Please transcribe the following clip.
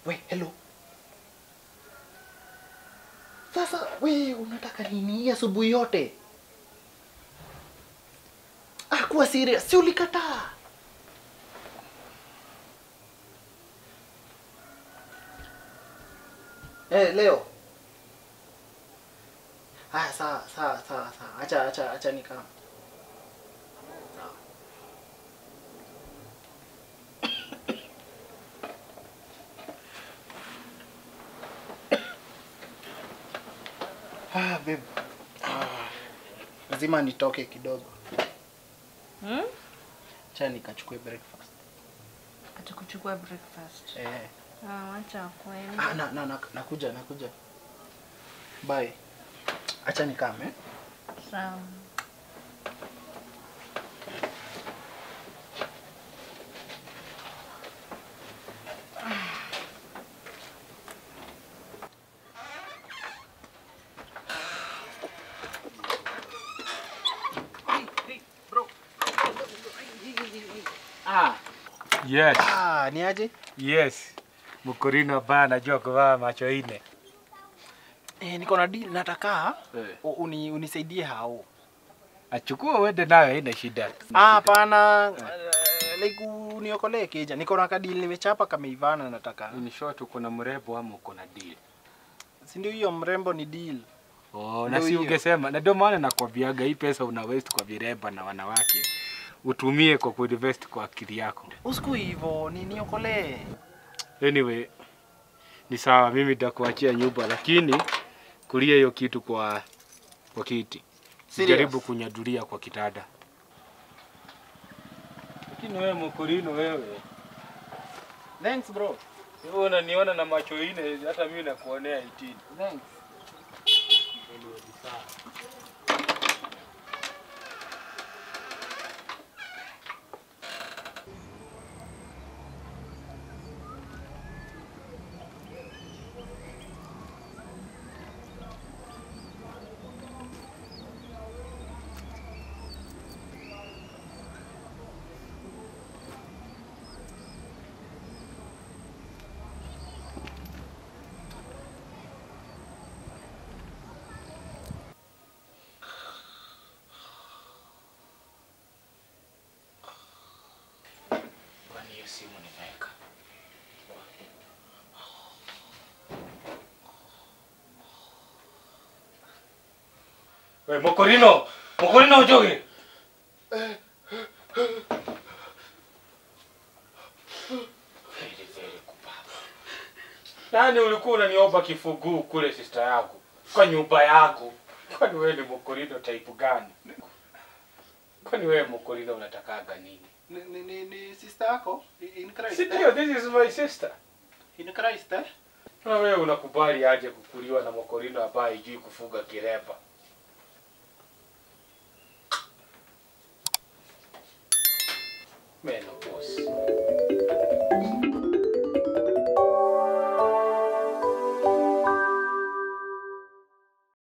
We, hello. Sasa we unataka nini hii asubuhi yote? Ah, kuwa serious. Si ulikataa. Eh, leo. Haya, sawa sawa sawa sawa. Acha acha acha nikam. Sawa. Ah, babe. Ah, lazima nitoke kidogo. Hmm? Acha nikachukue breakfast. Atakuchukua breakfast. Eh. Ah, acha kwenda. Ah, na, na, na, nakuja nakuja. Bye. Acha nikame. Eh? Sawa. Ah, Yes, ah, ni aje? yes. Mkurino ba anajua kuvaa macho ine. Eh, niko na deal nataka Eh. u- uni, unisaidie hao. Achukua uende nayo, haina shida. Ah, hapana. Uh, like uniokolee keja. Niko na kadili nimechapa kameivana nataka. In short, uko na mrembo ama uko na deal? Si ndio hiyo mrembo ni deal. Oh, na Ndio si hiyo. ungesema, na ndio maana nakwambiaga hii pesa una waste kwa viremba na wanawake, utumie kwa kuinvest kwa akili yako. Usiku hivyo, ni niokolee. Anyway, ni sawa, mimi nitakuachia nyumba, lakini kulia hiyo kitu kwa kwa kiti, Serious? jaribu kunyadulia kwa kitanda. Lakini wewe mkurino, wewe Thanks bro. wewe unaniona na macho ine, hata mimi nakuonea 18. Thanks. Kwani hiyo simu nimeweka? We Mokorino, Mokorino ujoge. Very, very kupapa. Nani ulikuwa unaniomba kifuguu kule sister yako kwa nyumba yako? Kwani wewe ni Mokorino type gani? Kwani wewe Mokorino unatakaga nini? Ni, ni, ni, ni sister yako in Christ. Si eh? ndio, this is my sister. In Christ eh? Na wewe unakubali aje kukuliwa na mokorino ambaye hajui kufuga kiremba? Meno boss.